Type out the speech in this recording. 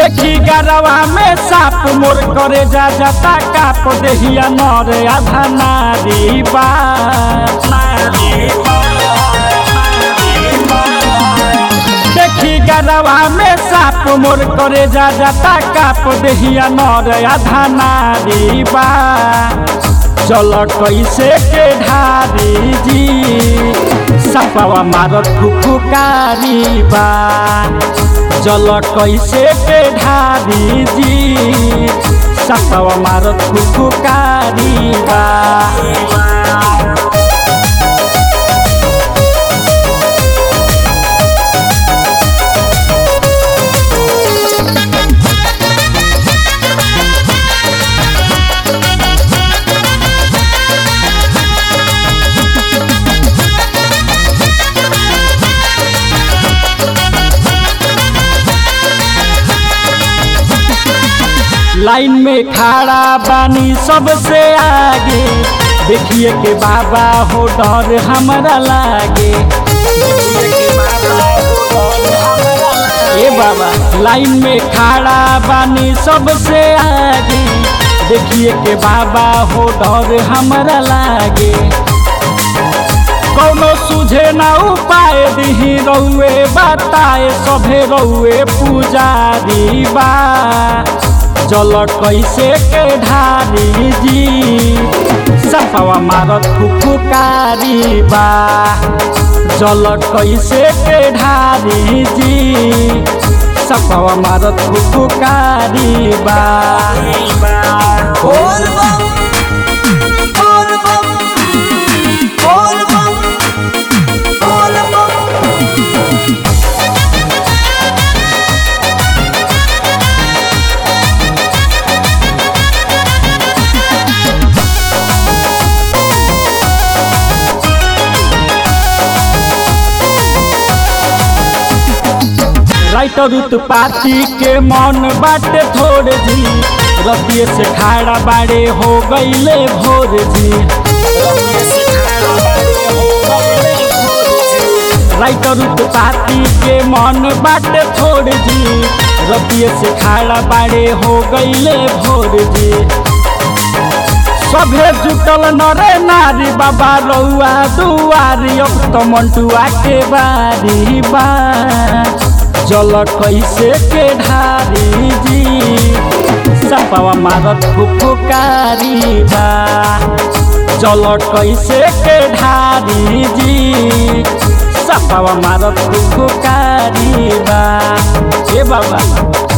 देखी गरवा में साप मोर करे जा जाता काप देहिया नर आधा नारी बा देखी गरवा में साप मोर करे जा जाता काप देहिया नर आधा नारी बा चल कैसे के ढारी जी सपवा मारत फुफुकारी बा जल कैसे के ढारी जी सपवा मारत फुफुकारी बा लाइन में खड़ा बानी सबसे आगे देखिए के बाबा हो डर हमारा लागे ए बाबा लाइन में खड़ा बानी सबसे आगे देखिए के बाबा हो डर हमारा लागे कौनो सुझे ना उपाय दिही रउए बताए सभे रउए पुजारी बा जल कैसे के ढारी जी सफवा मारत फुफुकारी बा जल कैसे के ढारी जी सफवा मारत फुफुकारी बा बोल बम बोल बम बोल बम बोल बम राइटर उत्पाती के मन बाटे थोड़े जी रतिये से खाड़ा बाड़े हो गईले भोर जी राइटर उत्पाती के मन बाटे थोड़े जी रतिये से खाड़ा बाड़े हो गईले भोर जी सभे जुटल नरे नारी बाबा रउआ दुआरी अब तो मंटुआ के बारी बा जल कैसे के ढारी जी सपवा मारत फुफुकारी बा जल कैसे के ढारी जी सपवा मारत फुफुकारी बा ए बाबा